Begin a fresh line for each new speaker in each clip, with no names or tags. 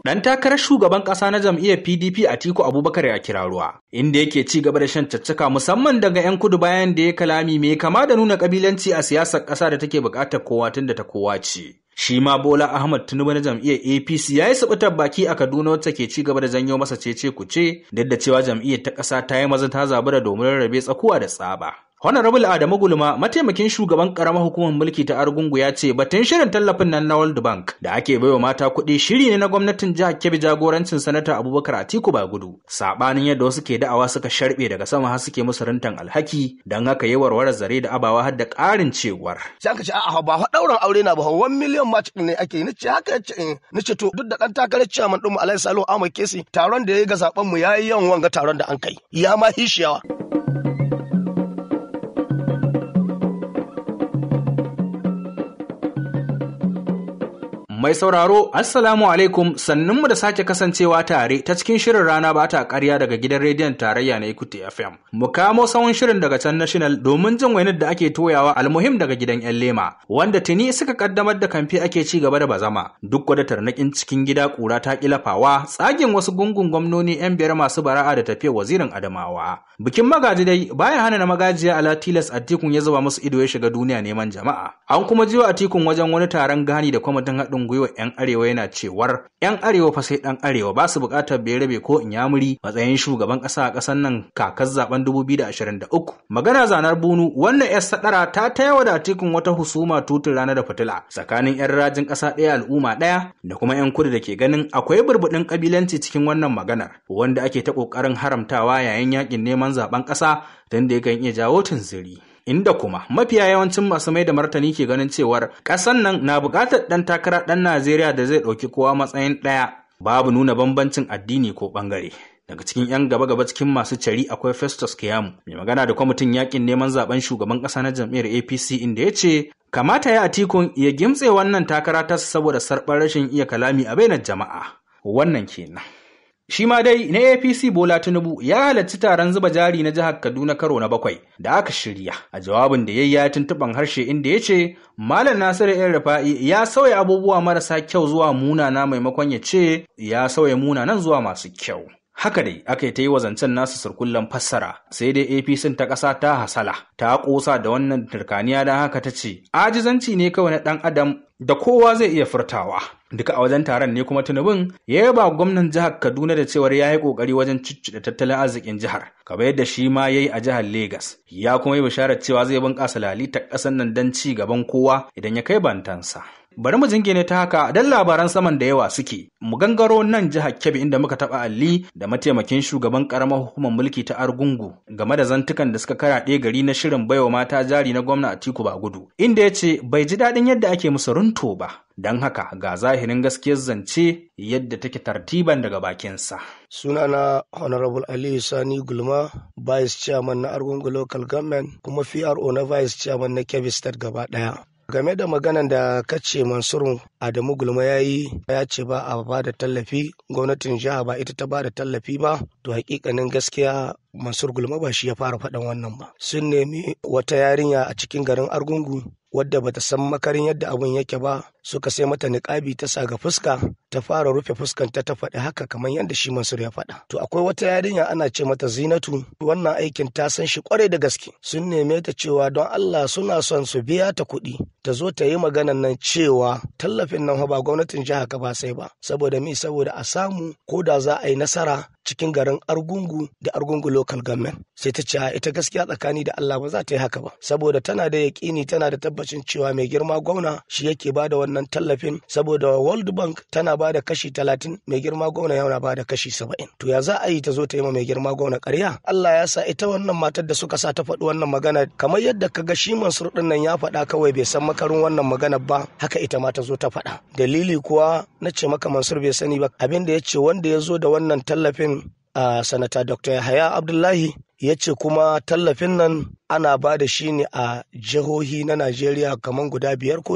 Dan takarar shugaban ƙasa na jam'iyyar PDP Atiku Abubakar ya kira ruwa, inda yake ci gaba da shan caccaka musamman daga 'yan kudu bayan da ya kalami mai kama da nuna kabilanci a siyasar ƙasa da take buƙatar kowa tun da ta kowa ce. Shi ma Bola Ahmad Tinubu na jam'iyyar APC ya yi sabutar baki a Kaduna wacce ke ci gaba da janyo masa cece kuce duk da cewa jam'iyyar ta ƙasa ta yi maza ta zabura domin rarrabe tsakuwa da tsaba. Honorable Adamu Gulma, mataimakin shugaban karamar hukumar mulki ta Argungu ya ce batun shirin tallafin nan na World Bank da ake baiwa mata kuɗi shiri ne na gwamnatin jihar Kebbi jagorancin sanata Abubakar Atiku Bagudu. Sabanin yadda wasu ke da'awa suka sharbe daga sama har suke musu rintan alhaki don haka yi warware zare da abawa har da ƙarin cewar.
Sai aka ce a'a ba ɗaurin aure na ba wan miliyan ma ne ake yi nace haka yace in nace to duk da ɗan takarar ciyaman ɗinmu Alhaji Salihu Ahmad Kesi taron da ya yi ga zaben mu yayi yawan wanga taron da an kai. Ya ma hishiyawa.
Mai sauraro, Assalamu alaikum sannunmu da sake kasancewa tare ta cikin shirin rana ba ta ƙarya daga gidan rediyon tarayya na Ikuti FM. Mu kamo sawun shirin daga can National domin jin wainar da ake toyawa almuhim daga gidan 'yan lema, wanda tuni suka kaddamar da kamfe ake ci gaba da bazama. Duk wada tarnaƙin cikin gida ƙura ta ƙilafawa, tsagin wasu gungun gwamnoni 'yan biyar masu bara'a da tafiyar wazirin Adamawa. Bikin magaji dai baya hana na magajiya ala tilas Atikun ya zuba musu ido ya shiga duniya neman jama'a. An kuma jiwa Atikun wajen wani taron gani da kwamitin haɗin gwiwa 'yan arewa yana cewar 'yan arewa fa sai ɗan arewa ba su buƙatar rabe ko inyamuri matsayin shugaban ƙasa a ƙasar nan kakar zaben 2023 magana zanar bunu wannan 'yar sadara ta tayawa da atikun wata husuma tutun rana da fitila tsakanin 'yan rajin ƙasa ɗaya al'umma ɗaya da kuma 'yan kudu da ke ganin akwai burbuɗin ƙabilanci cikin wannan maganar wanda ake ta ƙoƙarin haramtawa yayin yakin neman zaben ƙasa don da yakan iya jawo tunziri. inda kuma mafiya yawancin masu mai da martani ke ganin cewar ƙasan nan na buƙatar ɗan takara ɗan Najeriya da zai ɗauki kowa matsayin ɗaya babu nuna bambancin addini ko ɓangare. Daga cikin 'yan gaba-gaba cikin masu cari akwai Festus Kiyamu, mai magana da kwamitin yakin neman zaben shugaban ƙasa na jam'iyyar APC inda ya ce kamata ya atikun ya gimtse wannan takara ta saboda sarɓar rashin iya kalami a bainar jama'a. Wannan kenan. Shi ma dai na APC Bola Tinubu ya halarci taron zuba jari na jihar Kaduna karo na bakwai da aka shirya. A jawabin da ya yi ya tuntuɓan harshe inda ya ce Malam Nasiru ‘yan Rufa'i ya sauya abubuwa marasa kyau zuwa munana maimakon ya ce ya sauya munanan zuwa masu kyau. Haka dai aka yi ta yi wa zancen nasu surkullen fassara sai dai APC ta ƙasa ta hasala ta ƙosa da wannan turkaniya don haka ta ce ajizanci ne kawai na ɗan adam da kowa zai iya furtawa. Duka a wajen taron ne kuma tunubin ya yaba gwamnan jihar Kaduna da cewar ya yi ƙoƙari wajen cicciɗa tattalin arzikin jihar, kamar yadda shi ma ya yi a jihar Legas. Ya kuma yi bisharar cewa zai bunƙasa lalitar ƙasar nan don ci gaban kowa idan ya kai bantansa. Bari mu jingine ta haka dan labaran saman da yawa suke. Mu gangaro nan jihar Kebbi inda muka taɓa alli da mataimakin shugaban ƙaramar hukumar mulki ta Argungu game da zantukan da suka karaɗe gari na shirin baiwa mata jari na gwamna Atiku Bagudu. Inda ya ce bai ji daɗin yadda ake musu runto ba. Don haka ga zahirin gaskiyar zance yadda take tartiban daga bakinsa.
Sunana Honorable Aliyu Sani Gulma, Vice Chairman na Argungu Local Government, kuma PRO na Vice Chairman na Kebbi State gaba ɗaya. game da maganan da kace mansur adamu gulma ya yi ya ce ba a ba da tallafi gwamnatin jiha ba ita ta ba da tallafi ba to hakikanin gaskiya mansur gulma ba shi ya fara faɗan wannan ba sun nemi wata yarinya a cikin garin argungu wadda bata san makarin yadda abun yake ba suka sai mata niƙabi ta sa ga fuska ta fara rufe fuskanta ta faɗi haka kamar yadda shi Mansur ya faɗa. To akwai wata yarinya ana ce mata Zinatu wannan aikin ta san shi kwarai da gaske sun neme ta cewa don Allah suna son su biya ta kuɗi ta zo ta yi maganan nan cewa tallafin nan ba gwamnatin jiha ka ba sai ba saboda mi saboda a samu ko da za a yi nasara cikin garin Argungu da Argungu local government sai ta ce ita gaskiya tsakani da Allah ba za ta yi haka ba saboda tana da yaƙini tana da tabbacin cewa mai girma gwamna shi yake ba da wannan tallafin saboda World Bank tana ba da kashi talatin mai girma gwamna yana ba da kashi saba'in to ya za a yi ta zo ta yi ma mai girma gwamna ƙarya Allah ya sa ita wannan matar da suka sa ta faɗi wannan magana kamar yadda ka ga shi Mansur ɗin nan ya faɗa kawai bai san makarin wannan magana ba haka ita ma ta zo ta faɗa dalili kuwa na ce maka Mansur bai sani ba abin da ya ce wanda ya zo da wannan tallafin a sanata Dr. Yahaya Abdullahi ya ce kuma tallafin nan ana ba da shi ne a jihohi na Najeriya kamar guda biyar ko shida.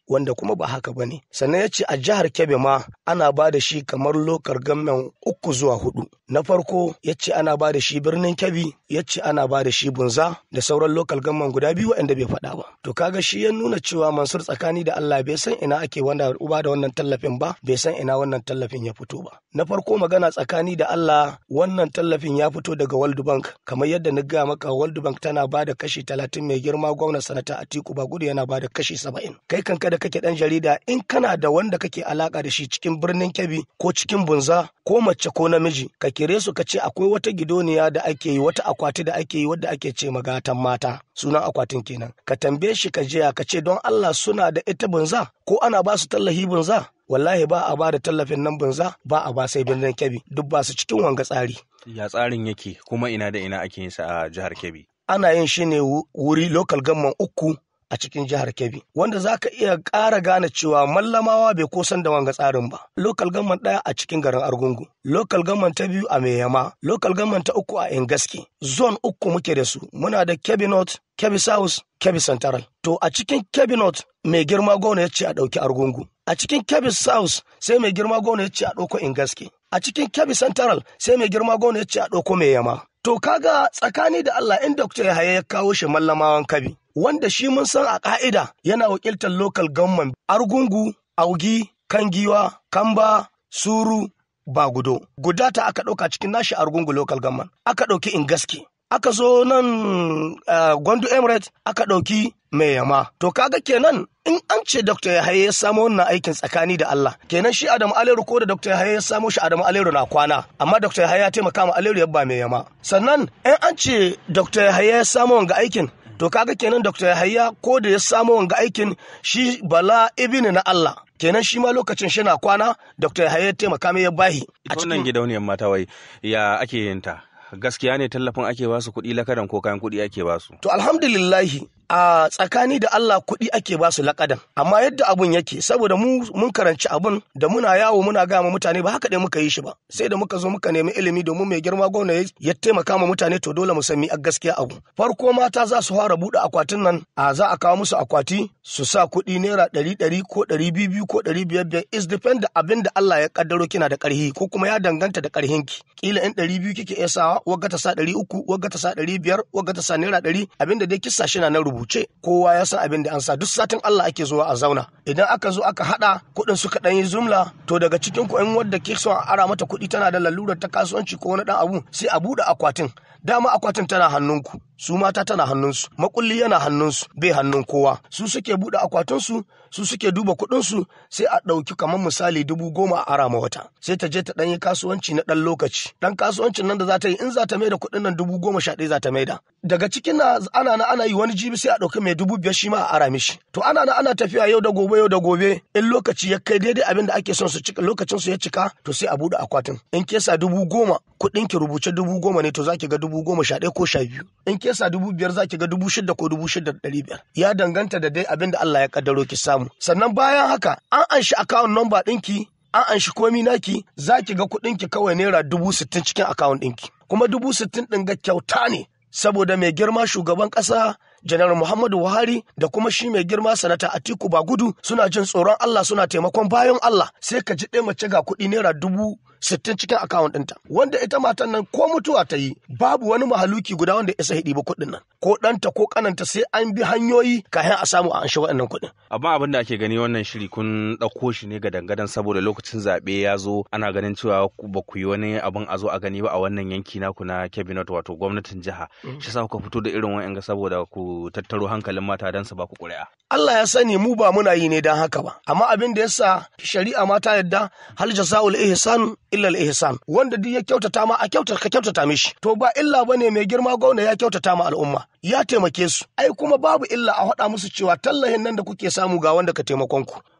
wanda kuma ba haka ba ne sannan ya ce a jihar kebbi ma ana ba da shi kamar lokar gamen uku zuwa hudu na farko ya ce ana ba da shi birnin kebbi ya ce ana ba da shi bunza da sauran lokal gamen guda biyu waɗanda bai faɗa ba to kaga shi ya nuna cewa mansur tsakani da allah bai san ina ake wanda uba da wannan tallafin ba bai san ina wannan tallafin ya fito ba na farko magana tsakani da allah wannan tallafin ya fito daga world bank kamar yadda na gaya maka world bank tana ba da kashi talatin mai girma gwamna sanata atiku bagudu yana ba da kashi saba'in kai kanka da kake dan jarida in kana da wanda kake alaka da shi cikin birnin kebbi ko cikin bunza ko mace ko namiji ka kire su ka ce akwai wata gidoniya da ake yi wata akwati da ake yi wadda ake ce magatan mata sunan akwatin kenan ka tambaye shi ka je ka ce don Allah suna da ita bunza ko ana ba su tallahi bunza wallahi ba a ba da tallafin nan bunza ba a ba sai birnin kebbi duk ba su cikin wanga tsari
ya tsarin yake kuma ina da ina ake yin sa a jihar kebbi
ana yin shi ne wuri local government uku a cikin jihar Kebbi wanda za ka iya ƙara gane cewa mallamawa bai kosan da wanga tsarin ba. Local government ɗaya a cikin garin Argungu, local government ta biyu a Meyama, local government ta uku a Engaski. Zone uku muke da su, muna da Kebbi North, Kebbi South, Kebbi Central. To a cikin Kebbi North mai girma gwamna ya ce a ɗauki Argungu. A cikin Kebbi South sai mai girma gwamna ya ce a ɗauko Engaski. A cikin Kebbi Central sai mai girma gwamna ya ce a ɗauko Meyama. To kaga tsakani da Allah in Dr. Yahaya ya kawo shi mallamawan kabi, wanda shi mun san a ƙa'ida yana wakiltar local government Argungu, Augi, Kangiwa, Kamba, Suru, Bagudo. Guda ta aka ɗauka cikin nashi Argungu local government, aka ɗauki Ingaski. Aka zo nan uh, Gwandu Emirates aka ɗauki mai yama. To kaga kenan in an ce Dr. Yahaya ya samo wannan aikin tsakani da Allah kenan shi Adamu Aleru ko da Dr. Yahaya ya samo shi Adamu Aleru na kwana amma Dr. Yahaya ya taimaka ma Aleru ya ba mai yama sannan in an ce Dr. Yahaya ya samo wanga aikin to kaga kenan Dr. Yahaya ko da ya samo wanga aikin shi Bala ibini na Allah kenan shi ma lokacin shi na kwana Dr. Yahaya ya taimaka mai ya bahi
a cikin gidauniyar mata wai ya ake yin ta gaskiya ne tallafin ake basu kuɗi lakadan ko kayan kuɗi ake basu
to alhamdulillahi a tsakani da Allah kuɗi ake ba su laƙadan amma yadda abun yake saboda mu mun karanci abun da muna yawo muna gama mutane ba haka dai muka yi shi ba sai da muka zo muka nemi ilimi domin mai girma gwamna ya taimaka ma mutane to dole mu san mi a gaskiya abu farko mata za su fara buɗe akwatin nan a za a kawo musu akwati su sa kuɗi naira ɗari ɗari ko ɗari biyu biyu ko ɗari biyar biyar is depend da abin da Allah ya kaddaro kina da ƙarhi ko kuma ya danganta da ƙarhinki kila in ɗari biyu kike iya sawa wagga ta sa ɗari uku wagga ta sa ɗari biyar wagga ta sa naira ɗari abin da dai kissa shi na na rubuce kowa ya san abin da an sa duk satin Allah ake zuwa a zauna idan aka zo aka hada kuɗin suka ɗan yi zumla to daga cikin ku in wadda ke son a ara mata kuɗi tana da lalurar ta kasuwanci ko wani ɗan abu sai a buɗe akwatin dama akwatin tana hannunku su mata tana hannunsu makulli yana hannunsu bai hannun kowa su suke buɗe akwatinsu su suke duba kuɗinsu sai a ɗauki kamar misali dubu goma a arama wata sai ta je ta ɗan yi kasuwanci na ɗan lokaci ɗan kasuwancin nan da za ta yi in za ta maida kuɗin nan dubu goma sha ɗaya za ta maida daga cikin na ana na ana yi wani jibi sai a ɗauki mai dubu biyar shi ma a ara mishi to ana na ana tafiya yau da gobe yau da gobe in lokaci ya kai daidai abin da ake son su cika lokacin su ya cika to sai a buɗe akwatin in kesa dubu goma kuɗin ki rubuce dubu goma ne to za ki ga dubu goma sha ɗaya ko sha biyu in kesa dubu biyar za ki ga dubu shida ko dubu shida da ɗari biyar ya danganta da dai abin da Allah ya kaddaro ki samu sannan bayan haka an anshi akawun namba ɗinki an anshi komi naki za ki ga kuɗinki kawai naira dubu sittin cikin akawun ɗinki kuma dubu sittin ɗin ga kyauta ne saboda mai girma shugaban ƙasa janar Muhammadu Buhari da kuma shi mai girma sanata Atiku Bagudu suna jin tsoron Allah suna taimakon bayan Allah sai ka ji ɗaya mace ga kuɗi naira dubu sittin cikin akawun ɗinta wanda ita matan nan ko mutuwa ta yi babu wani mahaluki guda wanda isa hidi ba kuɗin nan ko ɗanta ko ƙananta sai an bi hanyoyi kafin a samu a anshi waɗannan kuɗin.
amma abin da ake gani wannan shiri kun ɗauko shi ne ga dangadan saboda lokacin zaɓe ya zo ana ganin cewa ba ku yi wani abin a zo a gani ba a wannan yanki naku na cabinet wato gwamnatin jiha shi sa kuka fito da irin wa'yan saboda ku tattaro hankalin mata don su ba ku ƙuri'a.
Allah ya sani mu ba muna yi ne don haka ba amma abin da yasa shari'a ma ta yadda hal jasa'ul ihsan illa al ihsan wanda duk ya kyautata ma a kyautata ka kyautata mishi to ba illa bane mai girma gwamna ya kyautata ma al'umma ya taimake su ai kuma babu illa a faɗa musu cewa tallahin nan da kuke samu ga wanda ka taimakon ku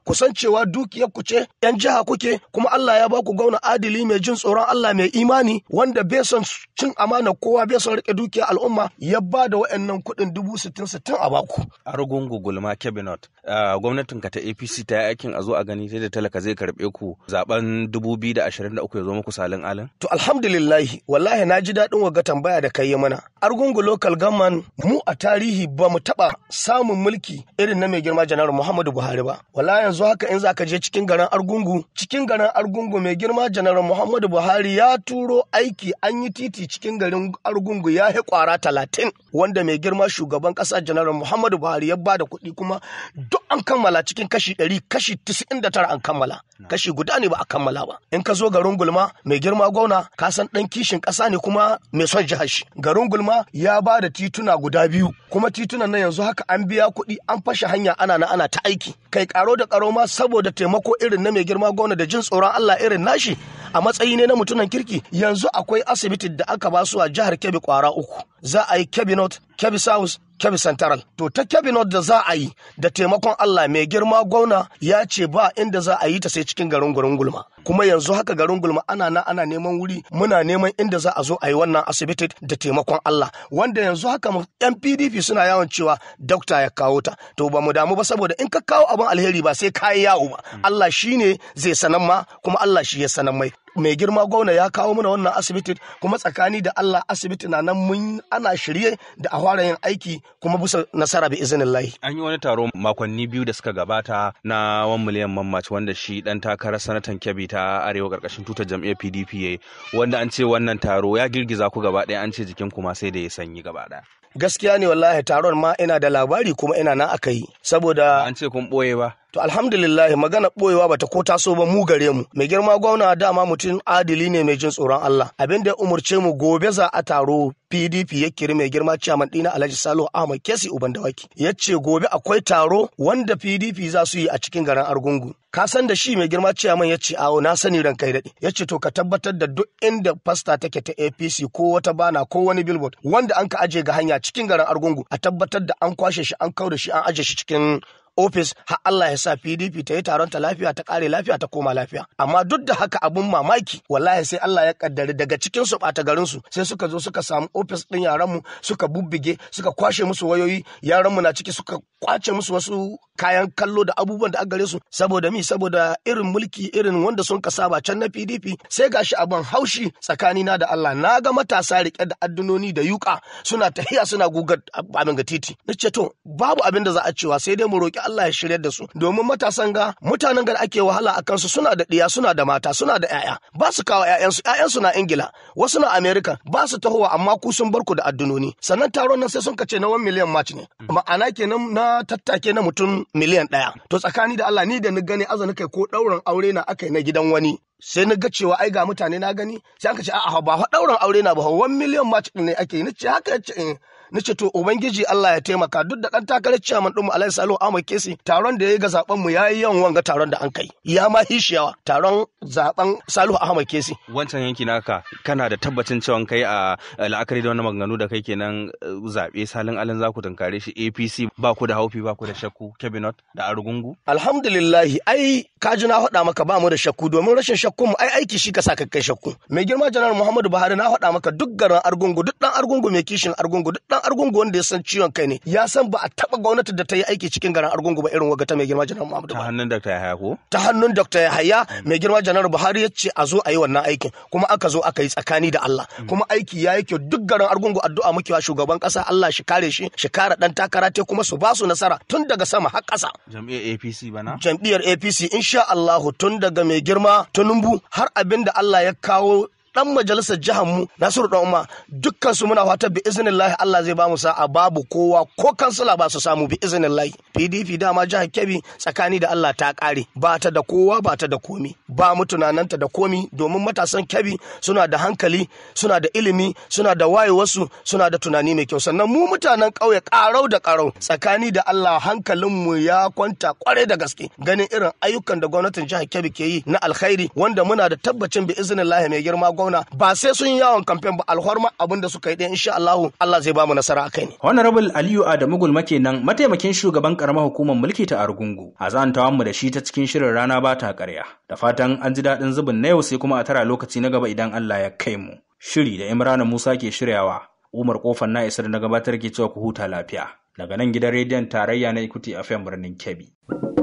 ku san cewa dukiyar ku ce yan jiha kuke kuma Allah ya ba ku gwamna adili mai jin tsoron Allah mai imani wanda bai son cin amana kowa bai son rike dukiyar al'umma ya ba da wa'annan kuɗin dubu sittin sittin a baku.
Argungu gulma cabinet gwamnatin ka ta APC ta yi aikin a zo a gani sai da talaka zai karɓe ku zaben dubu biyu da ashirin da uku ya zo muku salin alin.
To alhamdulillahi wallahi na ji daɗin waga tambaya da kai mana. Argungu local government mu a tarihi ba mu taɓa samun mulki irin na mai girma janar Muhammadu Buhari ba. Wallahi yanzu haka in za ka je cikin garin Argungu cikin garin Argungu mai girma janar Muhammadu Buhari ya turo aiki an yi titi cikin garin Argungu ya yi kwara talatin wanda mai girma shugaban ƙasa janar Muhammadu Buhari ya bada kuɗi kuma duk an kammala cikin kashi ɗari kashi tisa'in da tara an kammala kashi guda ne ba a kammala ba in ka zo garin gulma mai girma gwamna ka san ɗan kishin ƙasa ne kuma mai son jihar shi garin gulma ya ba da tituna guda biyu kuma titunan nan yanzu haka an biya kuɗi an fashe hanya ana na ana ta aiki kai karo da karo ma saboda taimako irin na mai girma gwamna da jin tsoron Allah irin nashi a matsayi ne na mutunan kirki yanzu akwai asibiti da aka ba su a jihar Kebbi kwara uku za a yi Kebbi North Kebbi South Kebbi Central. To ta Kebbi North da za a yi da taimakon Allah mai girma gwamna ya ce ba inda za a yi ta sai cikin garin garin gulma. Kuma yanzu haka garin gulma ana na ana neman wuri muna neman inda za a zo a yi wannan asibiti da taimakon Allah. Wanda yanzu haka yan PDP suna yawan cewa dokta ya kawo ta. To ba mu damu ba saboda in ka kawo abin alheri ba sai ka yi yawo ba. Allah shi ne zai sanan ma kuma Allah shi ya sanan mai. mai girma gwamna ya kawo mana wannan asibiti kuma tsakani da Allah asibiti na nan mun ana shirye da a fara yin aiki kuma bisa nasara bi izinin lahi.
An yi wani taro makonni biyu da suka gabata na 1 miliyan mammaci wanda shi dan takarar sanatan Kebbi ta arewa karkashin tutar jam'iyyar PDP yayi wanda an ce wannan taro ya girgiza ku gaba ɗaya an ce jikin kuma sai da ya sanyi gaba ɗaya.
Gaskiya ne wallahi taron ma ina da labari kuma ina nan aka yi saboda
an ce kun ɓoye ba.
To alhamdulillah magana boyewa bata ko taso ba mu gare mu. Mai girma gwamna dama mutum adili ne mai jin tsoron Allah. Abin da ya umurce mu gobe za a taro PDP ya kiri mai girma ciyaman dina Alhaji Salihu Ahmad Kesi Uban Dawaki. Ya ce gobe akwai taro wanda PDP za su yi a cikin garin Argungu. Ka san da shi mai girma ciyaman ya ce awo na sani ran kai daɗi. Ya ce to ka tabbatar da duk inda fasta take ta APC ko wata bana ko wani billboard wanda an ka aje ga hanya cikin garin Argungu a tabbatar da an kwashe shi an kauda shi an aje shi cikin ofis har Allah ya sa PDP ta yi taron ta lafiya ta kare lafiya ta koma lafiya amma duk da haka abun mamaki wallahi sai Allah ya kaddari daga cikin su bata garin su sai suka zo suka samu ofis din yaran mu suka bubbige suka kwashe musu wayoyi yaran mu na ciki suka kwace musu wasu kayan kallo da abubuwan da gare su saboda mi saboda irin mulki irin wanda sun saba can na PDP sai gashi abin haushi tsakanina da Allah na ga matasa rike da addunoni da yuka suna tahiya suna gugar abin ga titi nace to babu abin da za a cewa sai dai mu roki Allah ya shirya da su domin matasan ga mutanen ga ake wahala a kansu suna da ɗiya suna da mata suna da ƴaƴa ba su kawo ƴaƴansu ƴaƴansu na Ingila wasu na America ba su tahowa amma ku sun bar ku da addunoni sannan taron nan sai sun kace na 1 miliyan match ne ma'ana kenan na tattake na mutum miliyan ɗaya to tsakani da Allah ni da ni gani azani kai ko ɗaurin aure na aka na gidan wani sai na ga cewa ai ga mutane na gani sai aka ce a'a ba fa ɗaurin aure na ba 1 miliyan match ne ake yi nace haka yace nace to ubangiji Allah ya taimaka duk da dan takarar ciyaman din mu Alhaji Salihu Ahmad Kesi taron da yayi ga zaben mu yayi yawan wanga taron da an kai ya ma hishiyawa taron zaben Salihu Ahmad Kesi
wancan yanki naka kana da tabbacin cewa kai a la'akari da wannan maganganu da kai kenan zabe salin alin zaku tunkare shi APC ba ku da haufi ba ku da shakku cabinet da argungu
alhamdulillah ai kaji na faɗa maka ba mu da shakku domin rashin shakkun mu ai aiki shi ka sa kai shakku mai girma janar Muhammadu Buhari na faɗa maka duk garin argungu duk dan argungu mai kishin argungu duk dan argungu wanda ya san ciwon kai ne ya san ba a taba gwamnati da ta yi aiki cikin garin argungu ba irin waga ta mai girma janar Muhammadu
ta hannun Dr. Yahaya ko
ta hannun Dr. Yahaya mai girma janar Buhari ya ce a zo a yi wannan aikin kuma aka zo aka yi tsakani da Allah kuma aiki ya yi kyau duk garin argungu addu'a muke wa shugaban kasa Allah shi kare shi shi kare dan takara te kuma su ba su nasara tun daga sama har ƙasa
jam'iyyar APC bana
jam'iyyar APC insha Allah tun daga mai girma Tinubu har abin da Allah ya kawo dan majalisar jihar mu Nasiru dan Umma dukkan su muna fata bi iznillahi Allah zai ba mu sa'a babu kowa ko kansila ba su samu bi iznillahi PDP dama jihar Kebbi tsakani da Allah ta kare ba ta da kowa ba ta da komi ba mu tunananta da komi domin matasan Kebbi suna da hankali suna da ilimi suna da wayewarsu suna da tunani mai kyau sannan mu mutanen ƙauye ƙarau da ƙarau tsakani da Allah hankalin mu ya kwanta kwarai da gaske ganin irin ayyukan da gwamnatin jihar Kebbi ke yi na alkhairi wanda muna da tabbacin bi iznillahi mai girma gwamna ba sai sun yi yawon kamfen ba alhorma abin da suka yi din insha Allah Allah zai ba mu nasara akai ne
Honorable Aliyu Adamu Gulma kenan mataimakin shugaban karamar hukumar mulki ta Argungu a zantawan mu da shi ta cikin shirin rana ba ta ƙarya da fatan an ji daɗin zubin na yau sai kuma a tara lokaci na gaba idan Allah ya kai mu shiri da Imrana Musa ke shiryawa Umar Kofar na isar na gabatar ke cewa ku huta lafiya daga nan gidan rediyon tarayya na Ikuti FM birnin Kebbi.